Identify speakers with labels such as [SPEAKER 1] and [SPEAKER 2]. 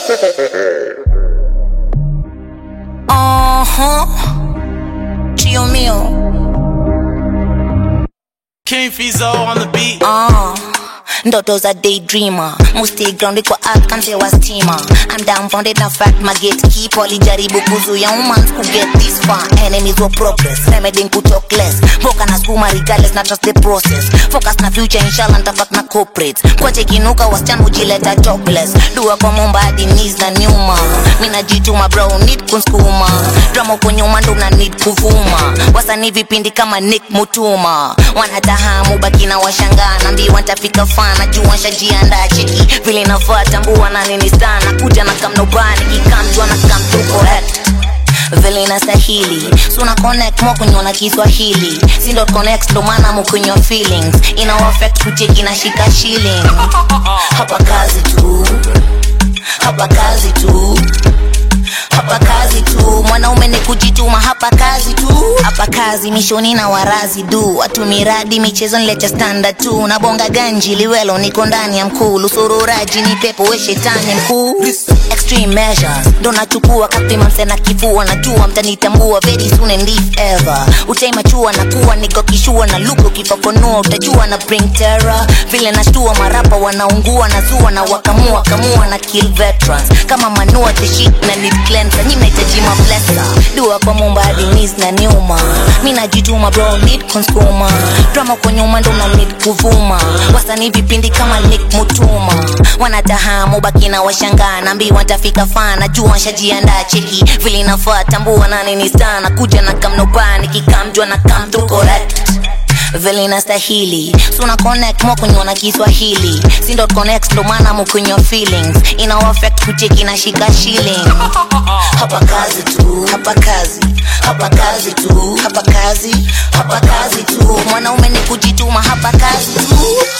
[SPEAKER 1] Uh-huh. Chio mio.
[SPEAKER 2] King Fizo on the beat.
[SPEAKER 1] Uh. Ndoto za daydreamer musti grounded kwa art kamse wa stima I'm dumbfounded na fact my gatekeeper walijaribu kuzuia humans ku get this far enemies wa progress remedying ku talk less mboka na skuma regardless na trust the process focus na future inshallah ntabak na corporate kwa chekinuka wasichana hujileta topless dua kwa momba hadi knees na nyuma mi najituma bro need kunskuma drama uko nyuma ndo una need kuvuma wasanii vipindi kama nick mutuma wanatahamu baki na washangaa nambiwa ntafika fana juu washajiandaa cheki vile nafaa tambua na nini sana kuja na kamnobani kikamjwa na kamtu correct vile inastahili suna connect mo kunyona kiswahili sindo connect ndo maana mukunywa feelings ina affect kucheki na shika shilling hapa kazi tu hapa kazi tu hapa kazi tu mwanaume ni kujituma hapa kazi tu hapa kazi mishoni na warazi du watu miradi michezo nilecha standard tu na bonga ganji liwelo niko ndani ya mkuu lusururaji ni pepo we shetani mkuu extreme measures ndo nachukua kapima msena kifua najua mtanitambua very soon and if ever utaimachua na kuwa niko kishua na luko kifafanua utajua na bring terror vile nashtua marapa wanaungua na zua na wakamua kamua na kill veterans kama manua the shit na need cleanser nyi mnahitaji mablesa dua kwa mumba hadi knees na nyuma mi najituma bro need consumer drama kwa nyuma ndo na need kuvuma wasanii vipindi kama nick mutuma wanatahamu baki na washangaa nambiwa ntafika fana jua nshajiandaa cheki vile inafaa tambua na nini sana kuja na kamnobani kikamjwa na kamtu correct vile inastahili suna connect mo kunywa na kiswahili sindo connect ndo maana mukunywa feelings ina affect kucheki na shika shilling hapa kazi tu hapa kazi hapa kazi tu hapa kazi hapa kazi tu mwanaume ni kujituma hapa kazi tu